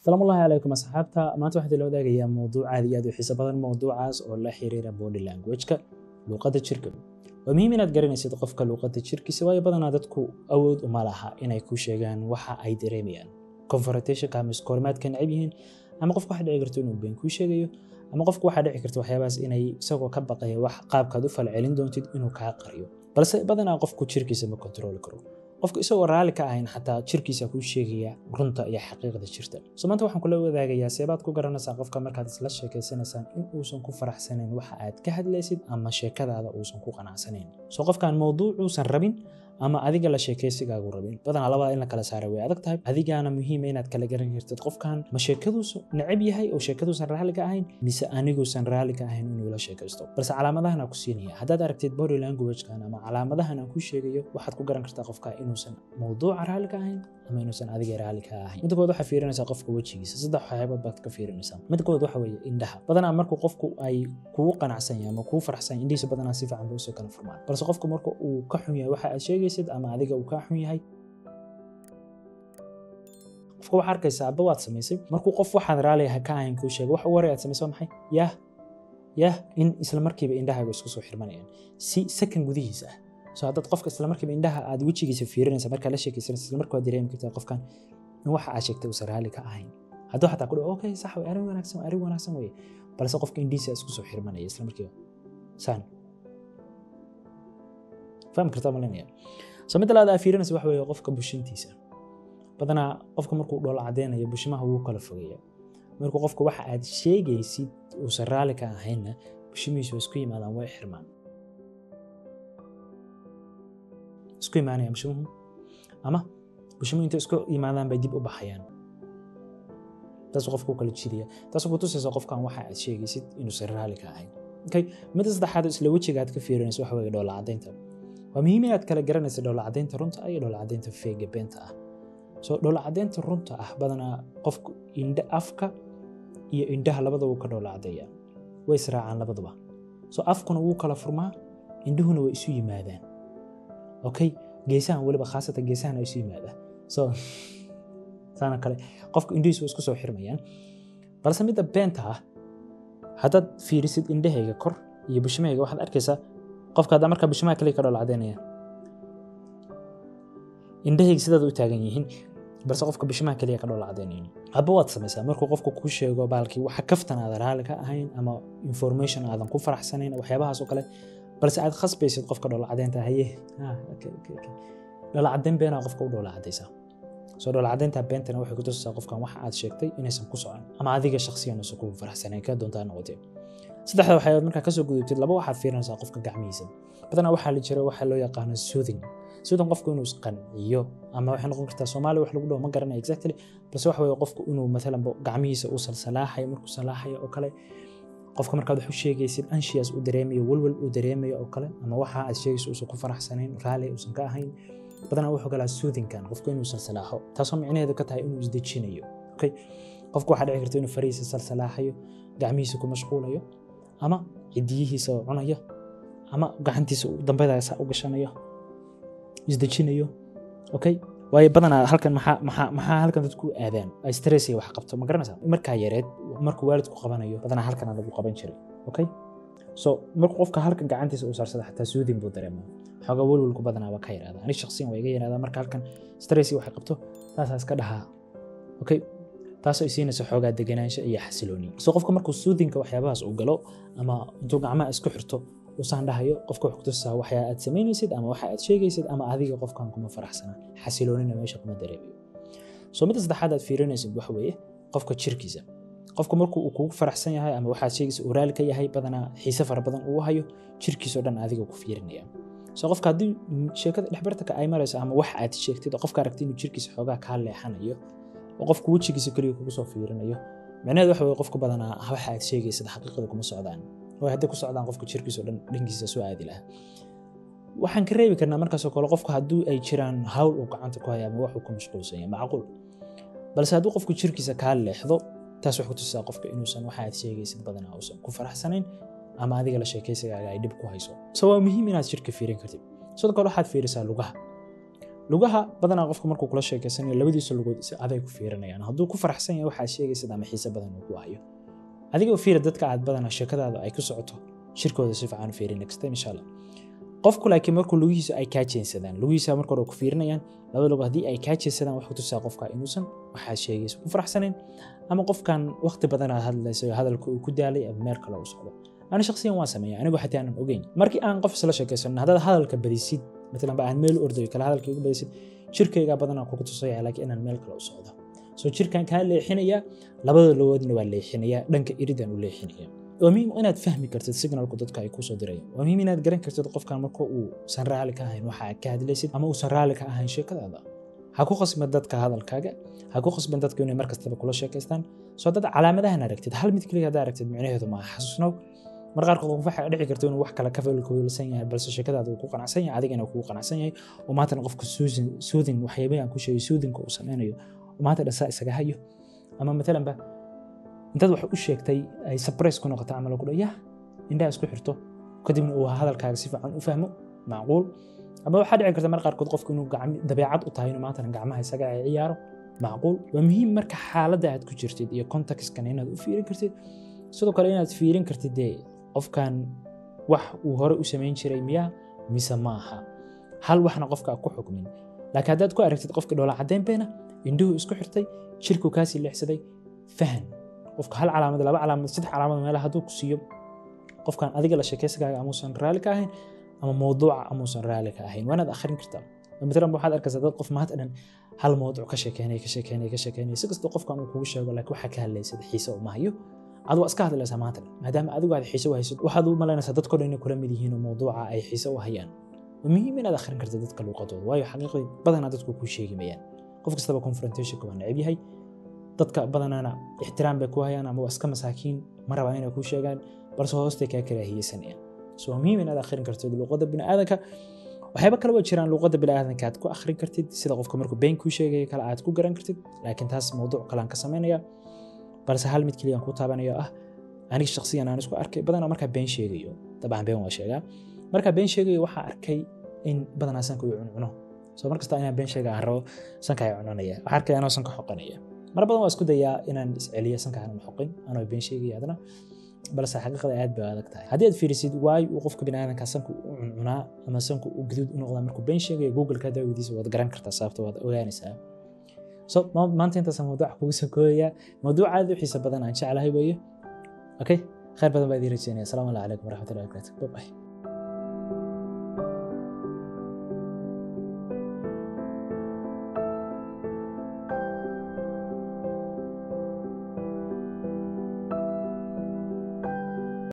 salaamullahi calaykum asxaabta maanta waxaan la wadaagayaa mowduuc aad iyo aad u xiiso badan mowduucaas oo la xiriira body language-ka luuqadda jirka waa muhiim inaad garanaysid qofka luuqadda jirkiisa waayo badanaa dadku awood uma laha inay ku sheegaan waxa ay dareemayaan confrontationka ama iskoorimaadka necab yihiin ama qofka waxa dhici karto inuu been kuu sheegayo ama qofku waxaa dhici karta waxyaabahaas inay isagoo ka baqaya wax qaabkaad u falcelin doontid inuu kaa qariyo balse badanaa qofku jirkiisa ma kontrooli karo qofku isagoo raalli ka ahayn xataa jirkiisa kuu sheegaya runta iyo xaqiiqda jirta so maanta waxaan kula wadaagayaa seebaad ku garanaysaa qofka markaad isla sheekaysanaysaan in uusan ku faraxsanayn waxa aad ka hadlaysid ama sheekadaada uusan ku qanacsanayn so qofkan mowduucuusan rabin ama adiga la sheekaysigaagu rabin badanaa labada in la kala saara way adag tahay adigaana muhiima inaad kala garan kartid qofkan ma sheekaduusu necab yahay oo sheekaduusan raalli ka ahayn mise aniguusan raalli ka ahayn inuu la sheekaysto balse calaamadahan aan ku siinaya haddaad aragtid body languagekan ama calaamadahan aan ku sheegayo waxaad ku garan kartaa qofka inuusan mowduuca raalli ka ahayn ama inuusan adiga raalli ka ahayn midda kood waxaa fiirinaysaa qofka wejigiisa saddex waxyaabood baad ka fiirinaysaa midda kood waxa weeye indhaha badanaa markuu qofku ay kugu qanacsan yahay ama kugu faraxsan yahay indhihiisa badanaa si fiican bay usoo kala furmaan balse qofku marka uu ka xun yahay waxa aad sheegaysid ama adiga uu ka xun yahay qofka waxaa arkaysaa adba waad samaysay markuu qof waxaad raalli ka ahayn kuu sheego wax u waray aad samaysay waa maxay yah yah in isla markiiba indhahaaga isku soo xirmanayaan si sakan gudihiisa ah so haddaad qofka isla markiiba indhaha aad wejigiisa fiirinaysa markaa la sheekaysanaysa isla markaa dareemi kartaa qofkan in waxa aad sheegtay uusan raalli ka ahayn hadduu xataa ku dhaho okay sax way arrin wanaagsan arrin wanaagsan weye balse qofka indhihiisa isku soo xirmanaya isla markiiba saan fahmi kartaa malinaya so midda labaad aa fiirinaysa waxa weeye qofka bushintiisa badanaa qofka markuu dhoola cadeynayo bushimaha wuu kala fogeeya markuu qofka waxa aad sheegaysid uusan raalli ka ahaynna bushimihiisu waa isku yimaadaan way xirmaan isku imaanaya bushimuhu ama bushimuhu intay isku yimaadaan bay dib u baxayaan taasuu qofka u kala jidaya taasuu ku tusaysa qofkan waxa aad sheegaysid inuusan raalli ka ahayn okay midda saddexaad isla wejiga aad ka fiirinayso waxa weeye dhoola caddaynta waa muhiim inaad kala garanaysa dhoola caddaynta runta ah iyo dhoola caddaynta feega beenta ah so dhoola caddaynta runta ah badanaa qofku indha afka iyo indhaha labadaba wuu ka dhoola caddeeyaa way israacaan labaduba so afkuna wuu kala furmaa indhuhuna way isu yimaadaan okay geesahan weliba khaasatan geesahan isu yimaadaan so saana kale qofka indhihiisu way isku soo xirmayaan balse midda beenta ah haddaad fiirisid indhahayga kor iyo bushimahayga waxaad arkaysaa qofka haddaa markaa bushimaha kaliya ka dhoola caddaynaya indhahayga sidaad u taagan yihiin balse qofka bishimaha kaliya ka dhoola cadaynayn hadba waad samaysaa markuu qofku kuu sheego baalkii waxa kaftan aadan raalli ka ahayn ama information aadan ku faraxsanayn waxyaabahaas oo kale balse aad khasbaysid qofka dhoola cadaynta haye dhoola cadayn beenaa qofka u dhoola cadaysaa soo dhoola cadaynta beentana waxay ku tusaysaa qofkan waxa aad sheegtay inaysan ku socon ama adiga shakhsiyan uusan kugu faraxsanayn ka doontaa noqotee saddexda waxyaabood markaa kasoo gudubtid laba waxaad fiirinaysaa qofka gacmihiisa badanaa waxaa la jira waxaa loo yaqaano soothing soothing qofku inuu isqanciyo ama waxay noqon kartaa soomaali wax lagu dhaho ma garanaya exactly balse waxa weeye qofku inuu matalan gacmihiisa uu salsalaaxayo markuu salaaxayo oo kale qofka markaad wax u sheegaysid anshiyas uu dareemayo walwal uu dareemayo oo kale ama waxa aad sheegayso uusan ku faraxsanayn raalli uusan ka ahayn badanaa wuxuu galaa soothingkan qofku inuu salsalaaxo taasoo micnaheedu ka tahay inuu isdejinayo okay qofku waxaa dhici karta inuu farihiisa salsalaaxayo gacmihiisa ku mashquulayo ama cidiyihiisa oo cunayo ama gacantiisa dambadaasa u gashanayo isdejinayo okay waayo badanaa halkan maxaa maxaa maxaa halkan dadku aadaan ay stress iyo wax qabto ma garanaysaa markaa yareed markuu waalidku qabanayo badanaa halkan lagu qaban jiray okay so markuu qofka halkan gacantiisa uu saarsada xataa suudin buu dareemaa xoogaa walwalku badanaa waa ka yaraada ani shakhsiyan waa iga yaraada marka halkan stress iyo wax qabto taasaa iska dhahaa okay taasoo ay siinaysa xoogaa deganaansho iyo xasilooni so qofka markuu suudinka waxyaabahaas uu galo ama intuu gacmaha isku xirto usaan dhahayo qofka wax kutusaa waxyaa aad samaynaysid ama waxa aad sheegaysid ama adiga qofkan kuma faraxsana xasiloonina meesha kuma dareemayo so midda saddexaad aad fiirinaysid waxa weeye qofka jirkiisa qofka markuu uu kugu faraxsan yahay ama waxaad sheegaysa uu raali ka yahay badanaa xiise fara badan uu hayo jirkiisoo dhan adiga ku fiirinaya so qofka haddii sheekada dhexbartanka ay marayso ama wax aad sheegtid oo qofka aragti inuu jirkiisa xoogaa kaa leexanayo oo qofku wejigiisa keliya kugu soo fiirinayo micnaheedu waxa weye qofka badanaa waxa aad sheegaysid xaqiiqada kuma socdaan way hadday ku socdaan qofka jirkiisa o dhan dhankiisa soo aadi lahaa waxaan ka reebi karnaa markaasoo kale qofku hadduu ay jiraan hawl uu gacanta ku haya ama waxuu ku mashquulsan yahay macquul balse hadduu qofku jirkiisa kaa leexdo taas waxay ku tusaa qofka inuusan waxa aad sheegaysid badanaa uusan ku faraxsanayn ama adiga la sheekaysigaaga ay dhib ku hayso so waa muhiim inaad jirka fiirin kartid sidoo kale waxaad fiirisaa lugaha lugaha badanaa qofka markuu kula sheekeysanayo labadiisa lugood si aday ku fiirinayaan hadduu ku faraxsan yahay waxaa sheegaysid ama xiise badan uu ku hayo adigoo fiira dadka aad badanaa sheekadaada ay ku socoto shirkooda si fiican u fiiri next time insha allah qofku laakiin markuu lugihiisa ay kaa jeensadaan lugihiisa marka hore ku fiirinayaan labada lugood haddii ay kaa jeensadaan wax ku tusaa qofka inuusan waxaa sheegaysa ku faraxsanayn ama qofkan waqti badan aad hadlayso hadalka uu ku daalay ama meel kale u socdo ani shakhsiyan waan sameeya anigu xataa aanan ogeyn markii aan qof isla sheekaysanno haddaad hadalka badisid matalan ba aan meel ordayo kale hadalka igu badisid jirkayga badanaa kugu tusaya laakiin inaan meel kale u socdo soo jirkan kaa leexinaya labada lugoodna waa leexinaya dhanka iridan u leexinaya waa muhiim inaad fahmi kartid signalku dadka ay kusoo dirayaan waa muhiim inaad garan kartid qofkan marka uusan raali ka ahayn waxa aad ka hadlaysid ama uusan raali ka ahayn sheekadaada ha ku khasban dadka hadalkaaga ha ku khasban dadka inay markastaba kula sheekaystaan soo dad calaamadahan aragtid hal mid keliya haddaa aragtid micnaheedu maaha xasuusnow mar qaarkood qof waxaa dhici karta inuu wax kale ka falkawiilsan yahay balse sheekadaada uu ku qanacsan yahay adigana kugu qanacsan yahay oo maantana qofka suudin waxyaabay aan ku sheegay suudinka uu sameynayo oo maanta dhasaa isaga hayo ama matalanba intaad wax u sheegtay ay surprise ku noqoto camal ku dhaya indhaha isku xirto kadibna uu hadalkaaga si fiican u fahmo macquul ama waxaa dhici karta mar qaarkood qofku inuu dabeecad u tahay inuu maantana gacmaha isaga ay ciyaaro macquul waa muhiim marka xaaladda aad ku jirtid iyo contextkana inaad u fiirin kartid sidoo kale inaad fiirin kartid dee qofkan wax uu hore u samayn jiray miyaa mise ma aha hal waxna qofka ku xukmin laakiin haddaad ku aragtid qofka dhoola caddayn beena indhuhu isku xirtay jirku kaasii leexsaday fahan qofka hal calaamad laba calaamad saddex calaamad meelaha hadduu ku siiyo qofkan adiga la sheekaysigaaga amuusan raali ka ahayn ama mowduuca amuusan raali ka ahayn waanaad akhrin kartaa matalan waxaad arkaysaa dad qof maanta dhan hal mowduuc ka sheekeynaya ka sheekeynaya ka sheekeynaya si kastoo qofkan uu kugu sheego laakiin waxaa ka hadlaysad xiise uma hayo adu waa iska hadlaysaa maanta dhan maadaama adigu aad xiise u haysid waxaad u malaynaysaa dadkoo dhan inay kula mid yihiin oo mowduuca ay xiise u hayaan waa muhiim inaad akhrin karta dadka luuqadooda waayo xaqiiqdii badanaa dadku kuu sheegi mayaan qof kastaba confrontationka waa neceb yahay dadka badanaana ixtiraam bay ku hayaan ama waa iska masaakiin ma rabaan inay kuu sheegaan balse hoostay kaa karaahiyeysanayaan so waa muhiim inaad akhrin kartid luuqadda biniaadanka waxyaaba kale waa jiraan luuqadda biniaadanka aad ku akhrin kartid sida qofka markuu been kuu sheegaya kale aad ku garan kartid laakiin taas mowduuc kalean ka samaynaya balse hal mid keliya aan ku taabanayo ah aniga shakhsiyan aan isku arkay badanaa markaa been sheegayo dabcan been waa sheegaa markaa been sheegayo waxaa arkay in badanaa sanka uu cuncuno soo markasta inaan been sheega aan rabo sanka ay cunanaya waxaa arkay anoo sanka xoqanaya mar badan waa isku dayaa inaan isceliyo sanka aanan xoqin anoo been sheegaya adna balse xaqiiqada aad bay adag tahay haddii aad fiirisid waayo uu qofka biniaadanka sanka u cuncunaa ama sanka u guduud u noqdaa markuu been sheegayo googleka daawadiisa waad garan kartaa sababta waad ogaanaysaa so maanta intaasa mawduuca kugu soo kooyaya mawduuc aad u xiisa badan aan jeclahay weeye okay khayr badan baa idin rajeynaya asalaamu calaykum waraxmatullahi wabarakatu bye bye